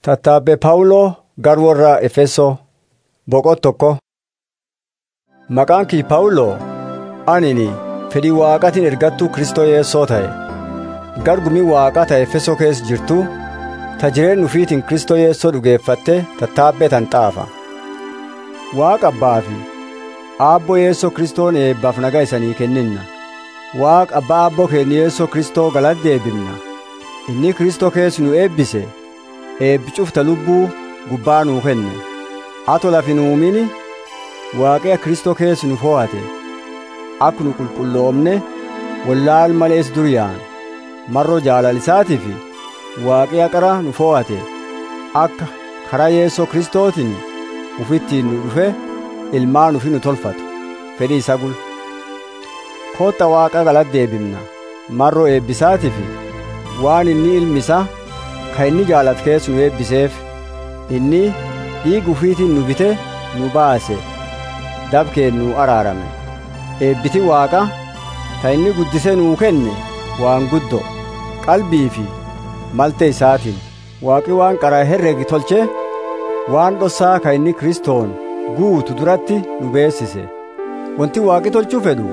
Tattaabbee Phaawuloo gara warra Efesoo boqot tokko. Maqaan kii Phaawuloo anini fedhii waaqatiin ergattuu Kristoo Yeessoo ta'e gargumii waaqaa ta'e Efesoo keessa jirtu ta jireenya ufiitiin Kristoo Yeessoo dhugeeffatte tattaabbee tan xaafa. Waaqa abbaa fi aabboo Yeessoo Kristoon eebbaaf nagaa isanii kenninna. Waaqa abbaa aabboo keenya Yeessoo Kristoo galata deebifna. Inni Kristoo keessa nu eebbise. eebbi cufta lubbuu gubbaa nuu kenne ato lafi nu uumini waaqea kristoo keessa nu fo'ate akka nu qulqulloomne wallaal malees duriyaan marroo jaalalisaatiif waaqea qara nu fo'ate akka karaa yeessoo kristootiin ufittiin nu dhufe ilmaan ufi nu tolfatu fedhii isa gul kootta waaqa galata deebifna marroo eebbisaatiif waan inni ilmi isaa kan inni jaalatu keessa nu eebbiseef inni dhiiga ufiitiin nu bite nu baase dabkeen nu araarame eebbiti waaqa kan inni guddise nuu kenne waan guddo qalbii fi malte isaatiin waaqi waan qaraa herregi tolche waan dhossaa kan inni kristoon guutu duratti nu beessise wanti waaqi tolchuu fedhu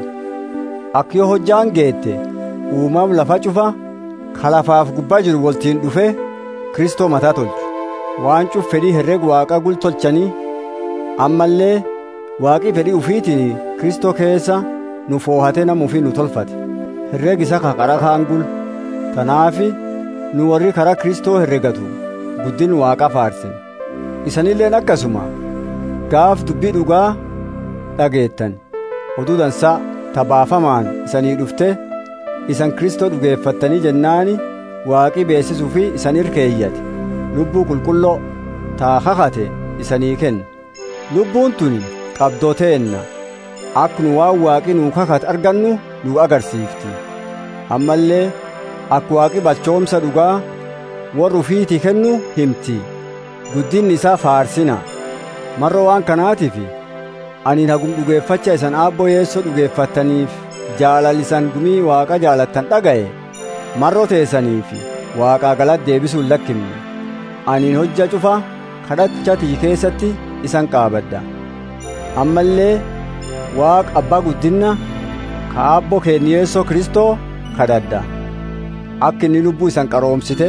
akka yoo hojjaan geette uumam lafa cufa kalafaaf gubbaa jiru waltiin dhufe kristoo mataa tolchu waan cuf fedhii herreg waaqa gul tolchanii ammallee waaqii fedhii ufiitiin kristoo keessa nu foohate nama ufii nu tolfate herreg isa ka qara kaan gul tanaafi nu warri karaa kristoo herregatu guddin waaqa faarsen isanilleen akkasuma gaaf dubbii dhugaa dhageettan oduu dansaa tabaafamaan isanii dhufte isan kristoo dhugeeffattanii jennaani waaqii beessisuu fi isan irkeeyyate lubbuu qulqulloo taa kakate isanii kenna lubbuun tuni qabdooteenna akka nu waan waaqii nuu kakate argannu nu agarsiifti ammallee akka waaqi balchoomsa dhugaa warra ufiitii kennu himti guddinni isaa faarsina marra waan kanaatiif ani hagum dhugeeffacha isan aabboo yeessoo dhugeeffattaniif jaalalisan gumii waaqa jaalattan dhaga'e marroo teessaniif waaqaa galata deebisuun lakkimne aniin hojja cufa kadhachatii keessatti isan qaabadha ammallee waaqa abbaa guddinna ka aabboo keenya yeessoo kristoo kadhadha akka inni lubbuu isan qaroomsite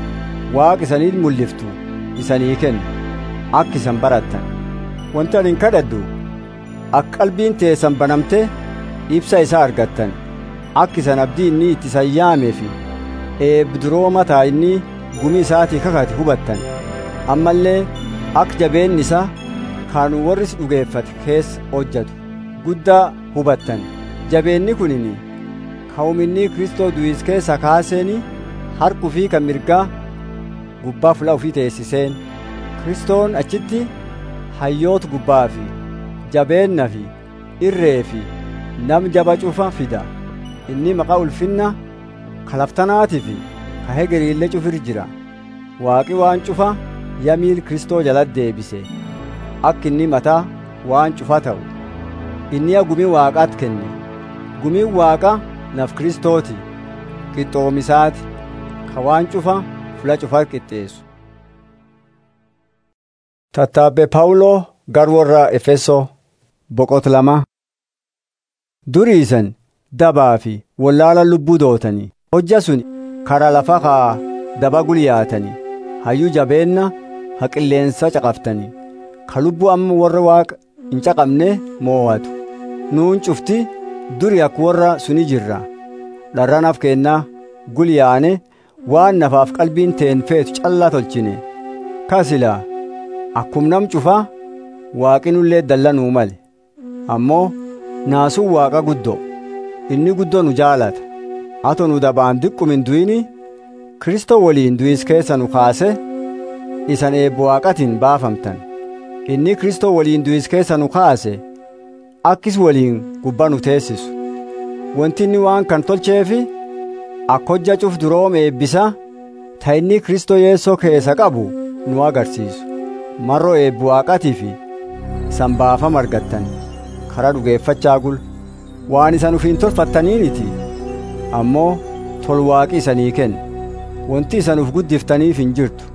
waaqa isanii mul'iftu isanii kennu akka isan barattan wanti ani kadhadhu akka qalbiin teessan banamte ibsa isaa argattan akka isan abdii inni itti sayyaameefi eebduroo mataa inni gumii isaatii kakate hubattan ammallee akka jabeenni isaa kan warris dhugeeffate keessa hojjatu guddaa hubattan jabeenni kunini ka'uminni kristoo du'is keessa kaaseeni harkuu fi kan mirgaa gubbaa fula ofii teessiseen kristoon achitti hayyoota gubbaa fi jabeenna fi irree fi nam jaba cufa fida inni maqaa ulfinna kalaftanaatii fi ka hegeriillee cufir jira waaqi waan cufa yamiil kristoo jalat deebise akka inni mataa waan cufa ta'u inni gumii waaqaat kenne gumiin waaqa naf kristooti qixxoomisaati ka waan cufa fula cufa qixxeessu tattaabbee paawuloo gar warra efesoo boqot lama duriisan dabaa fi wallaala lubbuu dootanii hojja sun karaa lafa kaa daba gulyaatanii hayyuu jabeenna ha qilleensa caqaftanii ka lubbuu amma warra waaqa hin caqabne moo'atu nuun cufti duri akka warra suni jirra dharranaaf kennaa gulyaane waan nafaaf qalbiin teen feetu callaa tolchine kasilaa akkum nam cufaa waaqinullee dallanuu male ammoo naasuun waaqa guddoo inni guddoo nu jaalata ato nu dabaan diqqum du'ini kristoo waliin du'is keessa nu kaase isan eebbo waaqatiin baafamtan inni kristoo waliin du'is keessa nu kaase akkis waliin gubbaa nu teessisu wanti inni waan kan tolcheefi akka hojja cuf duroom eebbisa ta inni kristoo yeessoo keessa qabu nu agarsiisu marroo eebbo waaqatiifi isan baafama argattan karaa dhugeeffachaa gul waan isan ufiin tolfattaniiniti ammoo tolwaaqi isanii kenna wanti isan uf guddiftaniif hin jirtu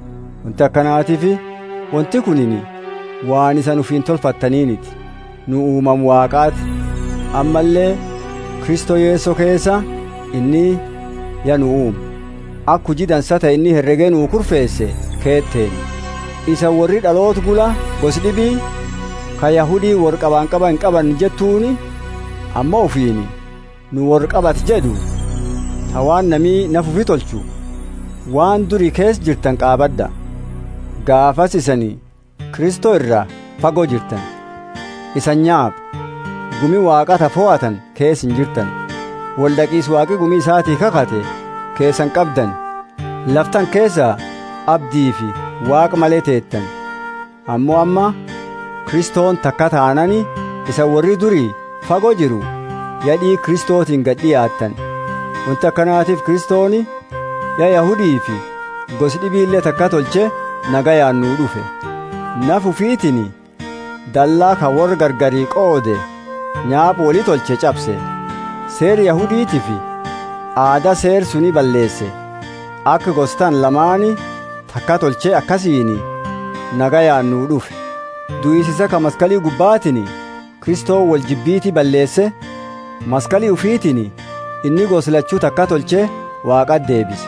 wanti akkanaatiif wanti kunini waan isan ufiin tolfattaniiniti nu uumam waaqaati ammallee kristoo yeessoo keessa inni ya nu uume akka hujii dansa ta'e inni herregee nuu kurfeesse keetteen isa warri dhaloota gula gosi dhibii ka yahudii wor qabaan qaban qaban jettuuni amma ufiini nu wor qabat jedhu ta waan namii nafufi tolchu waan durii kees jirtan qaabadda gaafas isanii kristoo irraa fagoo jirtan isan nyaab gumi waaqata fo'atan kees hin jirtan waldaqiis waaqi gumii isaatii kakate keessan qabdan laftan keessa abdii fi waaqa malee teettan ammoo amma kristoon takka taanani isa warri durii fagoo jiru yadhii kristootiin gad dhiyaattan wanti akkanaatiif kristooni ya yahudii fi gosi dhibiillee takka tolche nagayaan nuu dhufe nafufiitini dallaa ka warra gargarii qoode nyaapha walii tolche cabse seer yahudiitii fi aadaa seer suni balleesse akka gostan lamaani takka tolche akkasiini nagayaan nuu dhufe du'isiisa ka maskalii gubbaatini kristoo wal jibbiitii balleesse maskalii ufiitini inni goslachuu takka tolche waaqat deebise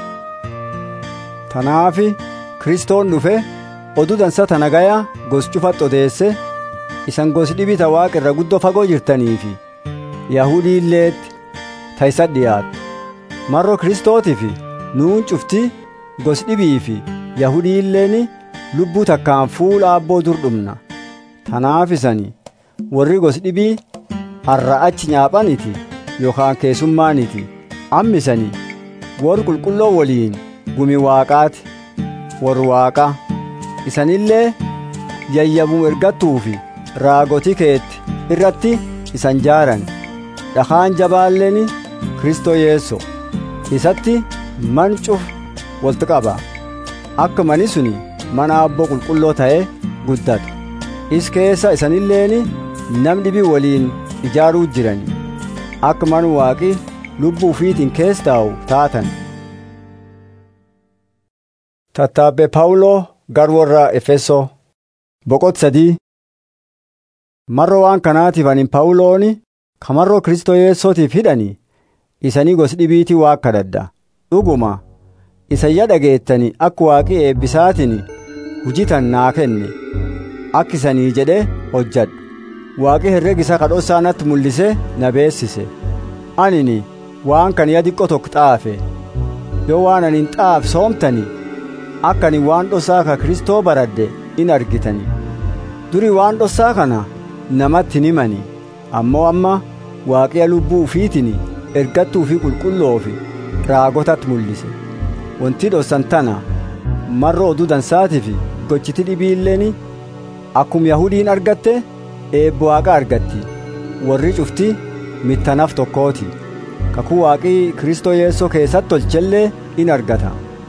tanaafi kristoon dhufe oduu dansa ta nagaya gos cufat odeesse isan gos dhibita waaqa irra guddoo fagoo jirtaniifi yahudii illeetti ta isa dhiyaattu marro kristootiif nuun cufti gos dhibii fi yahudii illeen lubbuu takkaan fuula abboo dur dhumna tanaaf isani warri gos dhibii har'a achi nyaaphaniti yookaan keessummaaniti ammisani wor qulqulloo waliin gumi waaqaati wor waaqa isanillee yayyabum ergattuufi raagotii keetti irratti isan jaaran dhakaan jabaalleen kristoo yeesso isatti man cuf walti qaba akka mani suni mana abboo qulqulloo ta'e guddatu is keessa isanilleen nam dhibii waliin ijaaruu jiran akka man waaqi lubbuu ufiitiin kees taa'u taatan tattaabbe paawuloo gar warra efesoo boqot sadii marro waan kanaatiif anin paawulooni kamarroo kristoo yeessootiif hidhani isanii gos dhibiitii waa kadhadha dhuguma isayya dhageettani akka waaqii eebbisaatiin hujitan naa kenne akka isanii jedhe hojjadhu waaqi herregisa kadhossaa natti mul'ise na beessise anini waan kan ya diqqo tokko xaafe yoo waan anin xaaf soomtani akka ani waan dhosaa ka kristoo baradhe in argitani duri waan dhossaa kana namatti hin himani ammoo amma waaqiya lubbuu ufiitini ergattuu fi qulqulloo fi raagotatti mul'ise wanti dhossan tana marro oduu dansaatii fi gochiti dhibiilleen akkum yahudiin argatte eebbo waaqa argatti warri cufti mittanaaf tokkooti kakuu waaqii kristoo yeessoo keessatti tolchellee in argata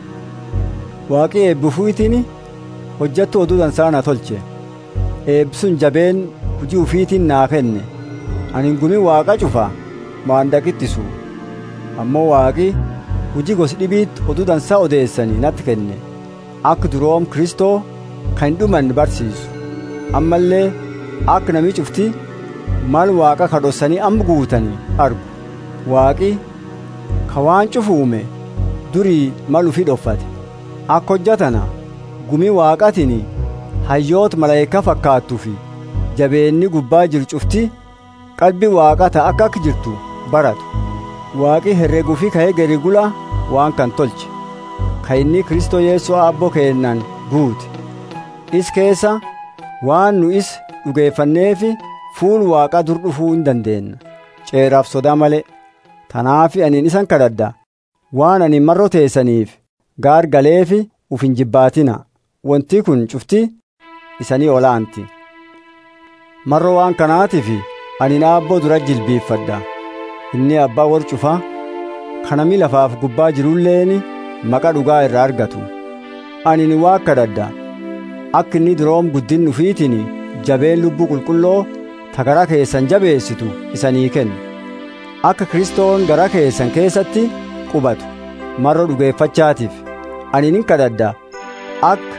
waaqii eebbifuitiin hojjattu oduu dansaa na tolche eebbisun jabeen hujii ufiitiin naa kenne ani gumi waaqa cufa maandaqittisu ammoo waaqi hujii gosi dhibiitti oduu dansaa odeessanii natti kenne akka duroom kristoo kan hin dhuman barsiisu ammallee akka namii cufti mal waaqa kadhossanii amma guutanii argu waaqi ka waan cufu uume durii mal ufii dhoffate akka hojjatana gumii waaqatiin hayyoota malaayika fakkaattuu fi jabeenni gubbaa jiru cufti qalbii waaqata akka akka jirtu baratu waaqi herreguu fi ka'ee gadi gula waan kan tolche ka inni kristoo yeessoo abboo keennan guute is keessa waan nu is dhugeeffanneefi fuul waaqaa dur dhufuu hin dandeenna ceeraaf sodaa malee tanaafi aniin isan kadhadha waan ani marro teessaniif gaar galeefi uf hin jibbaatina wanti kun cufti isanii olaanti marro waan kanaatiif ani aabboo dura jilbiiffadha inni abbaa war cufaa kanami lafaaf gubbaa jirulleeni maqa dhugaa irraa argatu ani ni waa kadhadha akka inni duroom guddin ufiitiin jabeen lubbuu qulqulloo ta gara keessan jabeessitu isanii kennu akka kristoon gara keessan keessatti qubatu marro dhugeeffachaatiif ani nin kadhadha akka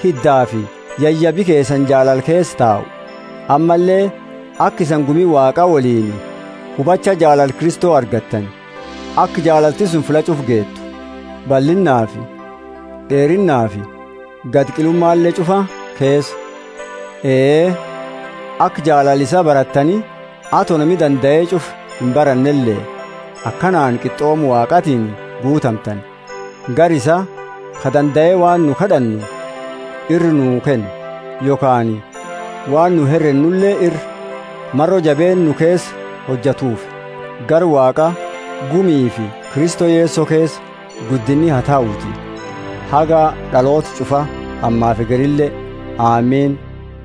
hiddaa fi yayyabi keessan jaalal keessa taa'u ammallee akka isan gumii waaqaa waliin hubacha jaalal kristoo argattan akka jaalalti sun filacuuf geettu bal'innaa fi dheerinnaa fi gadqilummaallee cufa keessa ee akka jaalalisaa barattanii atoo nami danda'ee cuf hin barannellee akkanaan qixxoomu waaqatiin guutamtan gar isa ka danda'ee waan nu kadhannu irri nuu kennu yookaan waan nu herrennullee irri marro jabeen nu keessa hojjatuuf gar waaqa gumii fi kristoo yeessoo keessa guddinni haa taa'uuti haga dhaloota cufa ammaaf egerillee aamiin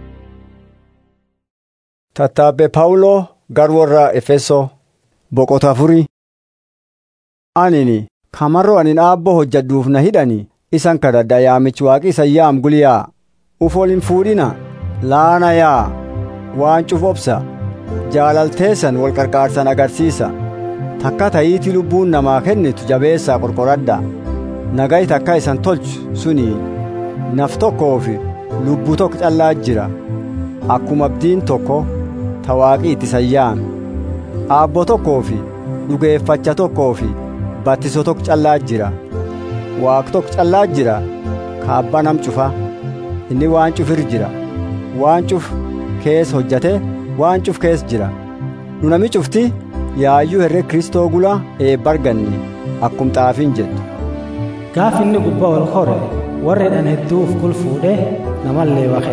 tattaabbe paawuloo gar warra efesoo boqota afurii anini kamarro anin aabbo hojjadduuf na hidhani isan kadhadha yaamichi waaqi isan yaam guliyaa uf ol hin fuudhina laana yaa waan cuf obsa jaalalteessan wal qarqaarsan agarsiisa takka ta'iitii lubbuun namaa kennitu jabeessaa qorqoradha nagayi takka isan tolchu suni naf tokkoo fi lubbuu tokko callaa jira akkuma abdiin tokko tawaaqii itti sayyaame aabbo tokkoo fi dhugeeffacha tokkoo fi battiso tokko callaa jira waaq tokko callaa jira kaabba nam cufa inni waan cufir jira waan cuf kees hojjate waan cuf kees jira nu nami cufti yaayyuu herre kristoo gula eebbarganne akkum xaafiin jettu gaaf inni gubbaa ol kore warri dhan hedduuf kul fuudhe namallee waqe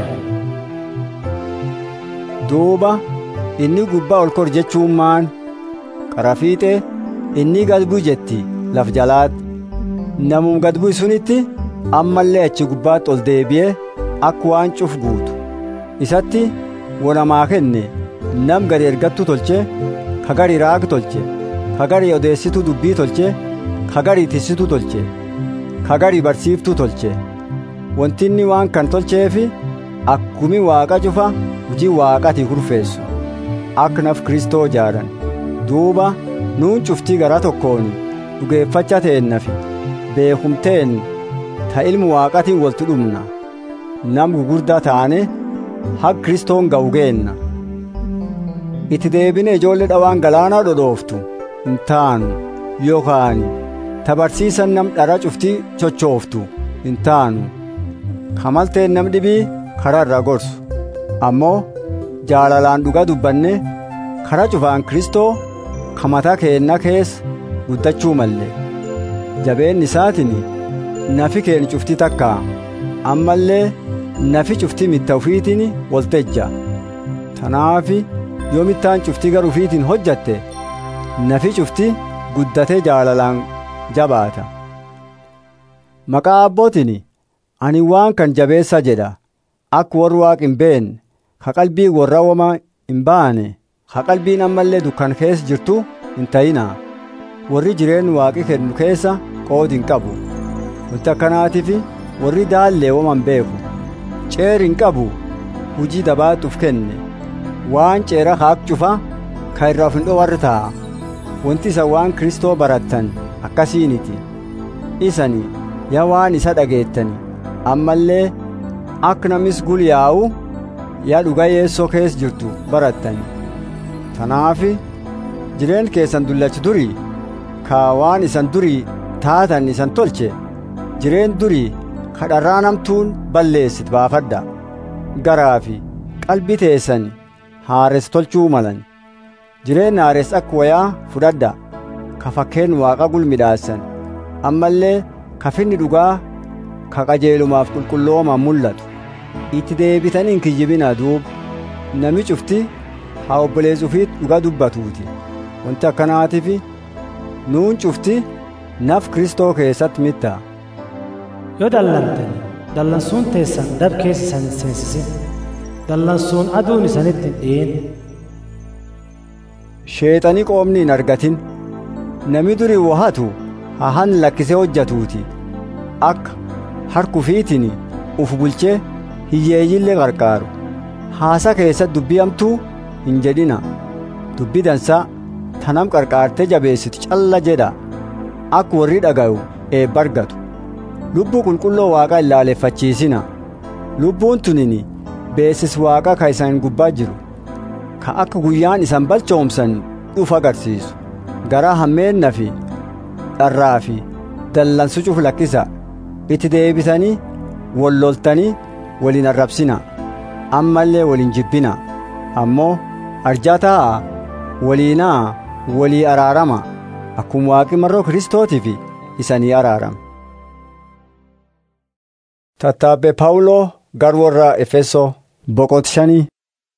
duuba inni gubbaa ol kor jechuun maan qarafiixe inni gad bu'i jetti laf jalaatti namum gad bu'i sunitti ammallee achi gubbaatti ol deebi'ee akka waan cuf guutu isatti wonamaa kenne nam gadi ergattu tolche kagari raag tolche kagari odeessitu dubbii tolche kagari tissitu tolche kagari barsiiftuu tolche wantinni waan kan tolcheefi akkumi waaqa cufa hujii waaqati hurfeessu akka naf kristoo jaaran duuba nuun cuftii gara tokkoon dhugeeffacha teennafi beekumteen ta ilmu waaqatiin waltu dhumna nam gugurdaa taane hag kristoon ga'u geenna itti deebine ijoollee dhawaan galaanaa dhodhooftu hin taanu yookaan tabarsiisan nam dhara cuftii chochooftu hin taanu kamalteen nam dhibii karaa irraa gorsu ammoo jaalalaan dhugaa dubbanne karaa cufaan kristoo kamataa keenna keessa guddachuu malle jabeen isaatiin nafi keen cufti takka ammallee nafi cufti mitta ufiitiin waltejja tanaafi yoo mittaan cufti gar ufiitiin hojjatte nafi cufti guddatee jaalalaan jabaata maqaa abbootiin ani waan kan jabeessa jedha akka warri waaq hin beenne ka qalbii warra wama hin baane ka qalbiin ammallee dukkan keessa jirtu hin ta'ina warri jireen waaqi kennu keessa qoodi hin qabu wanti akkanaatiif warri daallee wama hin beeku ceer hin qabu hujii dabaatuuf kenne waan ceera haaq cufa ka irraa of hin dhowarre ta'a wanti isa waan kristoo barattan akkasiiniti isani yaa waan isa dhageettani ammallee akka namis gulyaa'u yaa dhuga yeessoo keessa jirtu barattani tanaafi jireen keessan dullachi durii ka waan isan durii taatan isan tolche jireen durii kadharraa namtuun balleessit baafadha garaa fi qalbii teessan haares tolchuu malan jireen haares akka wayaa fudhadha ka fakkeen waaqa gulmidhaassan ammallee kafinni dhugaa ka qajeelumaaf qulqulloomaan mul'atu itti deebitanii hin kiyyibina duuba nami cufti haa obboleessuufiit dhugaa dubbatuuti wanti akkanaatiif nuun cufti naf kristoo keessatti mitta yoo dallantan dallansuun teessan dab keessa isan hin seensisin dallansuun aduun isanitti hin dhi'in sheexanii qoomni hin argatin nami durii wahatu hahan lakkisee hojjatuuti akka harkufiitiin uf bulchee hiyyeeyyillee qarqaaru haasa keessatti dubbii hamtuu hin jedhina dubbii dansaa tanam qarqaartee jabeessitu calla jedha akka warri dhaga'u eebba argatu lubbuu qulqulloo waaqaa ilaaleffachiisina lubbuun tunini beesis waaqa ka isan gubbaa jiru ka akka guyyaan isan balchoomsan dhufu agarsiisu garaa hammeenna fi dharraa fi dallansu cufu lakkisa itti deebitanii wal loltanii waliin arrabsina ammallee waliin jibbina ammoo arjaa taa'aa waliinaa walii araarama akkuma waaqi marroo kiristootiif isanii araarama. Tattaabbee Paawuloo gar warra Efesoo boqot shanii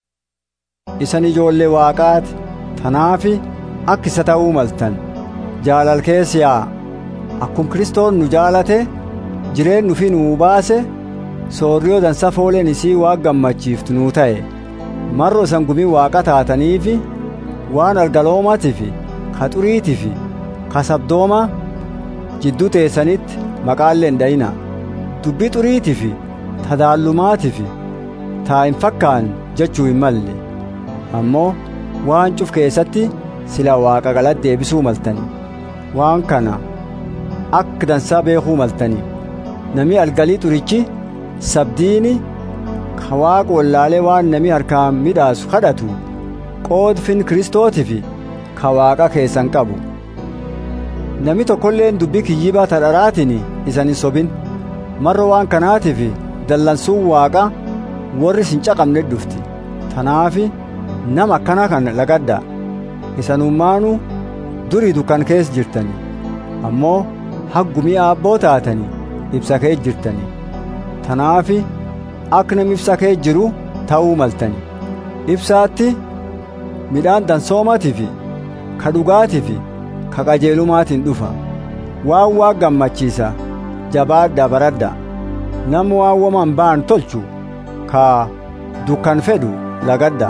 isan ijoollee waaqaati tanaafi akka isa ta'uu maltan jaalal keessa yaa'a akkuma kiristoon nu jaalate jireen nufi nuu baase soorriyoo dansa fooleen isii waan gammachiiftu nuu ta'e marro isan gumii waaqa taataniifi waan argaloomaatiif ka xuriitiif ka sabdooma jidduu teessanitti maqaallee hin dhayina dubbii xuriitiif tadaallumaatiif taa hin fakkaan jechuu hin malle ammoo waan cuf keessatti sila waaqa galatti deebisuu maltani waan kana akka dansaa beekuu maltani nami algalii xurichi sabdiini ka waaqa wallaalee waan nami harkaan midhaasu kadhatu qoodfin kiristootiif ka waaqa keessan qabu nami tokkolleen dubbii kiyyibaa tadharaatiin isan hin sobin marro waan kanaatiif dallansuun waaqa warri sin caqabne dhufti tanaafi nama akkana kan lagadda isanummaanu durii dukkan keessa jirtani ammoo haggumii aabboo taatani ibsa kee jirtani tanaafi akka nam ibsa kee jiru ta'uu maltani ibsaatti midhaan dansoomaatiif ka dhugaatiif ka qajeelumaatiin dhufa waan waa gammachiisa jabaadha baradha nama waan waman ba'an tolchu ka dukkan fedhu lagadda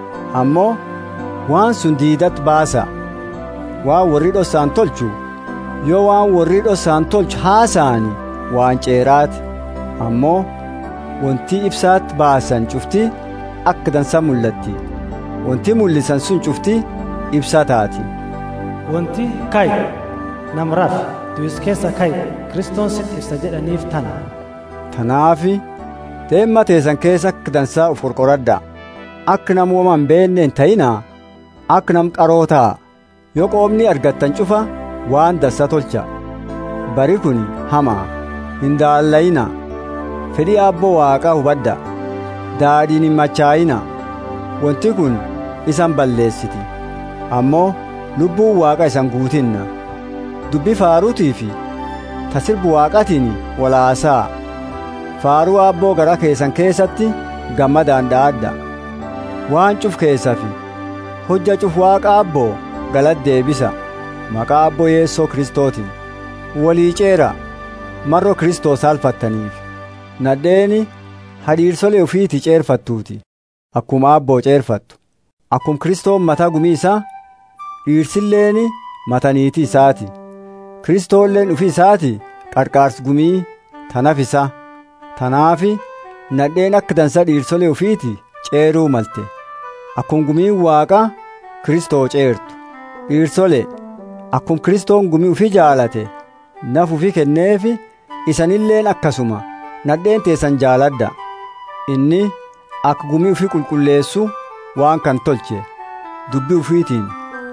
ammoo waan sun diidat baasa waan warri dhossaan tolchu yoo waan warri dhossaan tolchu haasa'ani waan ceeraati ammoo wanti ibsaatti baasan cufti akka dansa mul'atti wanti mul'isan sun cufti ibsa taati wanti kay namraaf du'is keessa kay kiristoon sin ibsa jedhaniif tana tanaafi deemma teessan keessa akka dansaa uf qorqoradha akka nam woman beenne hin ta'inaa akka nam qaroo ta'a yoo qoomni argattan cufa waan dansa tolcha bari kun hamaa hin daallayina fedhii aabboo waaqaa hubadda daadhiin hin machaa'ina wanti kun isan balleessiti ammoo lubbuun waaqa isan guutinna dubbi faaruutii fi tasirbu waaqatiin walaasaa faaruu aabboo gara keessan keessatti gammadaan dha'adda waan cuf keessa fi hojja cuf waaqa aabboo galad deebisa maqaa aabboo yeessoo kiristootiin walii ceera marro kiristoos alfattaniif nadheeni hadhiirsolee ufiiti ceerfattuuti akkuma aabboo ceerfattu akkum kiristoon mataa gumii isaa dhiirsilleeni mataniitii isaati kiristoolleen ufi isaati qarqaars gumii tanaf isa tanaafi nadheen akka dansa dhiirsolee ufiiti ceeruu malte akkum gumiin waaqa kiristoo ceertu dhiirsole akkum kiristoon gumii ufi jaalate naf ufi kenneefi isanilleen akkasuma nadheen teessan jaaladda inni akka gumii ufi qulqulleessu waan kan tolche dubbi ufiitiin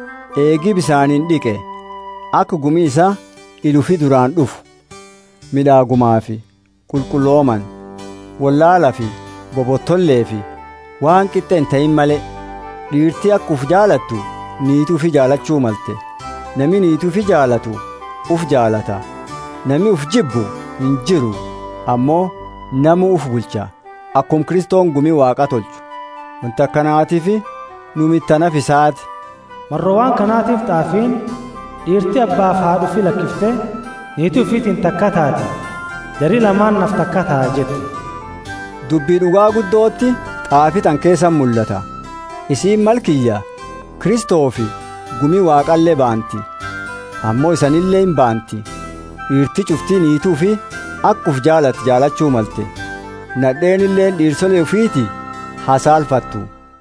eegii bisaaniin dhiqe akka gumii isaa ilufi duraan dhufu midhaagumaa fi qulqullooman wallaalaa fi bobottollee fi waan qixxe hin ta'in malee dhiirtii akka uf jaalattu niitii ufi jaalachuu malte nami niitii ufi jaalatu uf jaalata nami uf jibbu hin jiru ammoo namu uf bulcha akkum kiristoon gumii waaqa tolchu wanta akkanaatiif nu mittanaf isaati marro waan kanaatiif xaafiin dhiirtii abbaaf haadhu fi lakkiftee niitii ufiitiin takka taate jarii lamaan naf takka ta'a jette dubbii dhugaa guddootti xaafitan keessan mul'ata isiin malkiyya kiristoofi gumii waaqallee baanti ammoo isanillee hin baanti dhiirti cuftii niituu fi akkuf jaalati jaalachuu malte nadheenilleen dhiirsolee ufiiti hasaalfattu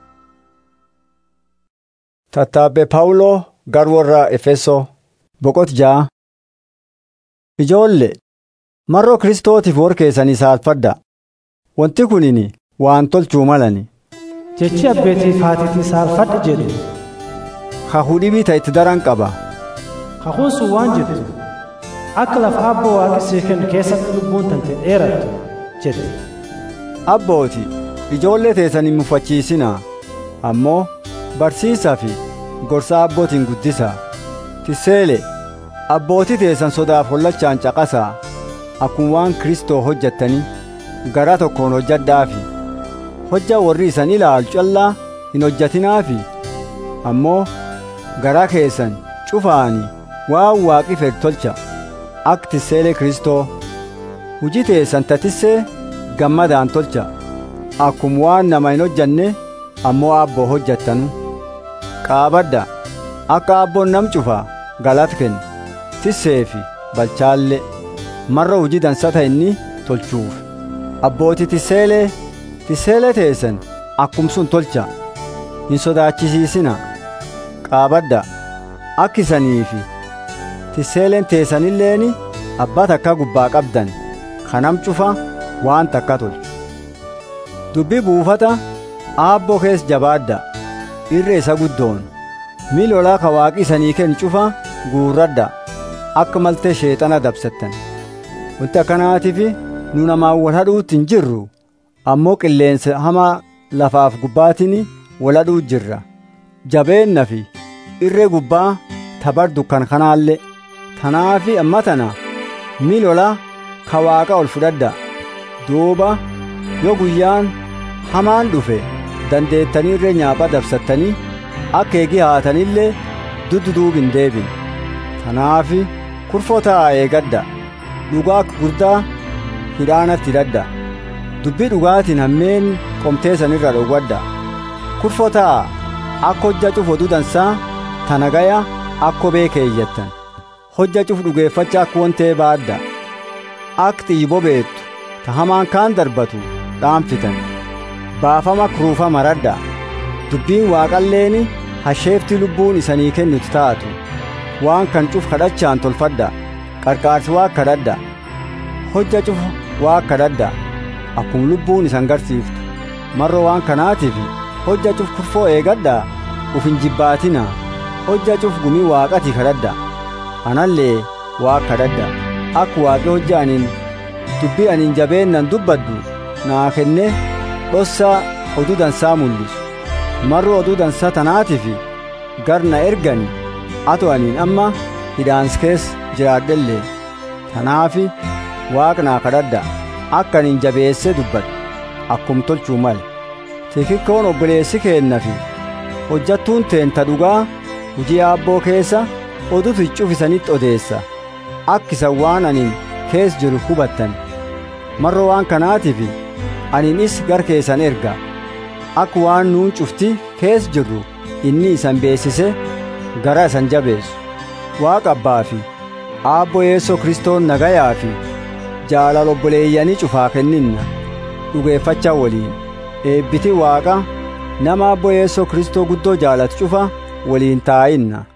tattaabbe paawuloo gar warra efesoo boqot ja'a ijoolle marroo kiristootiif warkeessanii saalfadda wanti kunini waan tolchuu malani jechi abbeetiif haatitii saalfadhi jedhu kakuu dhibii ta itti daran qaba kakuun sun waan jettu akka lafa abboo waaqi sii kennu keessatti lubbuun tante dheerattu jette abbooti ijoollee teessan hin mufachiisinaa ammoo barsiisaa fi gorsa abbootiin guddisaa tiseele abbootii teessan sodaaf hollachaan caqasaa akkuma waan kristoo hojjettanii garaa tokkoon hojjadhaafi hojja warri isan ilaalu callaa hin hojjatinaafi ammoo garaa keessan cufaani waan waaqi fedhu tolcha akka tiseelee kristoo hujii teessan tatissee gammadaan tolcha akkuma waan nama hin hojjanne ammoo abboo hojjattanu qaabadda akka abboon nam cufa galata kenna tisseefi balchaalle marra hujii dansata inni tolchuuf abbooti tiseelee tiseelee teessan akkumsun tolcha hin sodaachisiisina qaabadda akka isaniifi tiseeleen teessanilleeni abbaa takka gubbaa qabdan kanam cufa waan takka tolchu dubbii buufata aabboo kees jabaadda irree isa guddoon miil olaa ka waaqi isanii kennu cufa guurradha akka maltee sheexana dabsattan wanti akkanaatiif nu namaan wal hadhuutti hin jirru ammoo qilleensa hamaa lafaaf gubbaatiin wal hadhuu jirra jabeenna fi irree gubbaa tabar dukkan kanaallee tanaafi amma tana miil olaa ka waaqa ol fudhadha duuba yoo guyyaan hamaan dhufe dandeettanii irree nyaapha dabsattanii akka eegi haatanillee duddu duub hin deebin tanaafi kurfoo ta'a eegadda dhugaa akka guddaa hidhaanatti hidhadha dubbii dhugaatiin hammeen qomteessan irra dhowwadha kurfoo ta'a akka hojja cuf oduu dansaa tana gaya akka beekeeyyattan hojja cuf dhugeeffacha akka wontee baadda akka xiyyi bobeettu ta hamaan kaan darbatu dhaanfitan baafama kuruufa maradha dubbiin waaqalleeni hasheefti lubbuun isanii kennuti taatu waan kan cuf kadhachaan tolfadha qarqaarsi waa kadhadha hojja cuf waa kadhadha akkuma lubbuun isan garsiiftu marro waan kanaatiif hojja cuf kurfoo eegadha uf hin jibbaatina hojja cuf gumii waaqati kadhadha anallee waa kadhadha akka waaqi hojja aniin dubbii aniin jabeennan dubbaddu naa kenne dhossaa oduu dansaa mul'isu marro oduu dansaa tanaatiif gar na ergani ato aniin amma hidhaans kees jiraadhellee tanaafi waaq naa kadhadha akka aniin jabeessee dubbadhu akkum tolchuu male tikikkoon obboleessi keennafi hojjattuun teenta dhugaa hujii aabboo keessa odutu cufisanitti odeessa akkisan waan aniin kees jiru hubattan marro waan kanaatiif aniinis gar keessan erga akka waan nuun cufti kees jirru inni isan beessise gara isan jabeessu waaqa abbaa fi aabbo yeessoo kristoon nagayaa fi jaalala obboleeyyanii cufaa kenninna dhugeeffachaa waliin eebbiti waaqa nama aabbo yeessoo kristoo guddoo jaalatu cufa waliin taa'inna